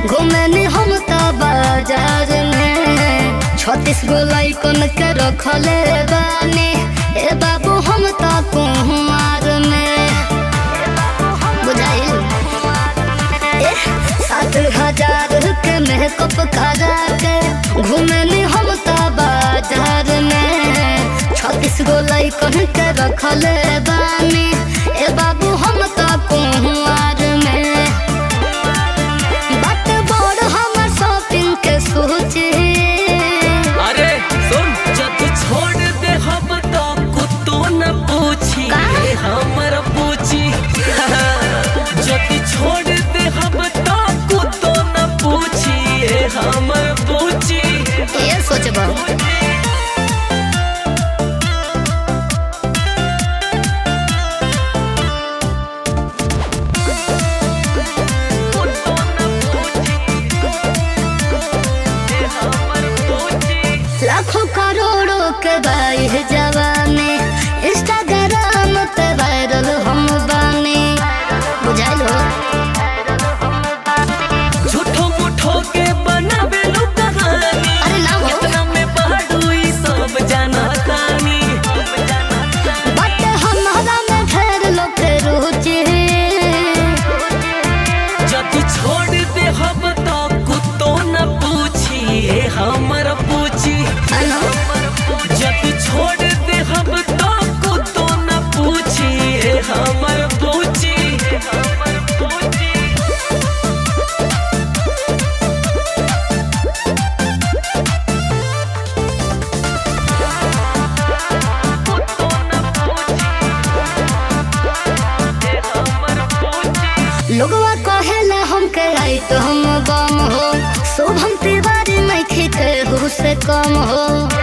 घूमनी हम त बाजार में छत्तीस गो लैकन के रखले बानी ए बाबू हम त कुमार में बुझाइल ए सात हजार के मेकअप करा के घूमनी हम त बाजार में छत्तीस गो लैकन के रखले बानी ए बाबू हम त कुमार में बात बड़ हमर शॉपिंग के सोचे अरे सुन जब छोड़ दे हम तो कुत्तो न पूछी का? हमर पूछी जब छोड़ दे हम तो कुत्तो न पूछी हमर पूछी ये सोचबा कुत्तो न पूछी हमर पूछी लाखों करोड़ों के बाई जवानी इंस्टाग्राम पे वायरल हम बानी बुझाइल हो झूठो मुठो के बनावे लो कहानी अरे ना हो इतना में पढ़ू ई सब जाना तानी बट हमारा में ढेर लोग के रुचि जब छोड़ दे हम तो कुत्तो न पूछी हमर पूछी हेलो जब छोड़ दे हम तो कुत्तो न पूछी हमर पूछी हमर पूछी कुत्तो न पूछी हमर पूछी लोगवा कहेला हमके आई तो हम बम हो शुभम तिवारी नहीं खींचे से कम हो